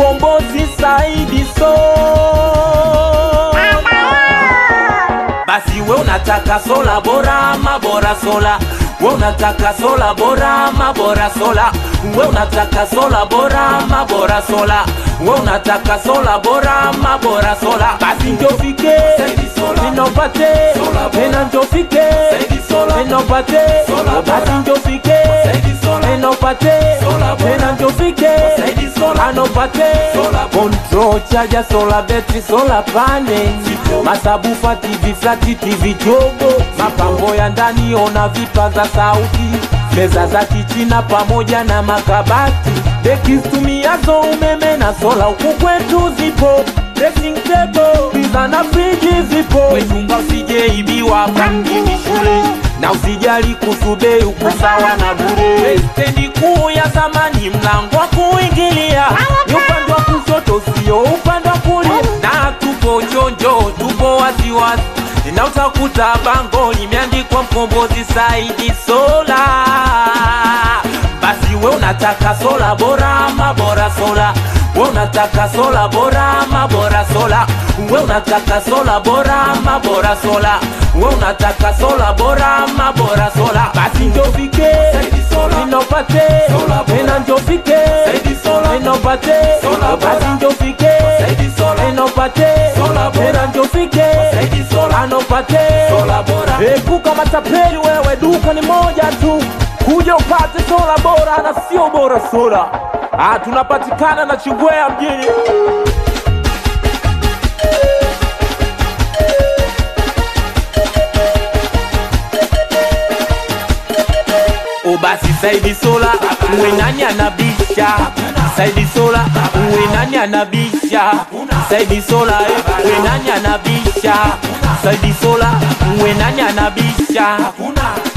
mkombozi Saidi So. Basi we unataka sola bora ama bora sola we unataka sola bora ama bora sola we unataka sola bora ama bora sola we unataka sola bora ama bora sola basi njofike ninopate tena njofike ninopate basi njofike ninopate tena njofike anopate control chaja sola betri sola pane masabufa tv flati tv jogo mapambo ya ndani ona vipaza sauti meza za kichina pamoja na makabati dekistumiazo umeme na sola huku kwetu zipo dressing table pizza na friji zipo wechunga usijeibiwa kwa mjini shule na usijali kusubei ukusawa na bure stendi kuu ya zamani mlango wa kuingilia ni upande wa kushoto sio upande wa kulia na tupo chonjo tupo wasiwasi na utakuta bango limeandikwa mkombozi saidi sola basi we unataka sola bora ama bora sola we unataka sola bora ama bora sola we unataka sola bora ama bora sola we unataka sola bora ama bora sola basi njofike ninopate tena njofike ninopate basi njofike ninopate tena njofike anopate epuka matapeli wewe duka ni moja tu kuja upate sola bora na sio bora sola ah, tunapatikana na chingwea mjini ubasi saidi sola uwe nani anabisha saidi sola uwe nani anabisha saidi sola eh, uwe nani anabisha saidi sola uwe nani anabisha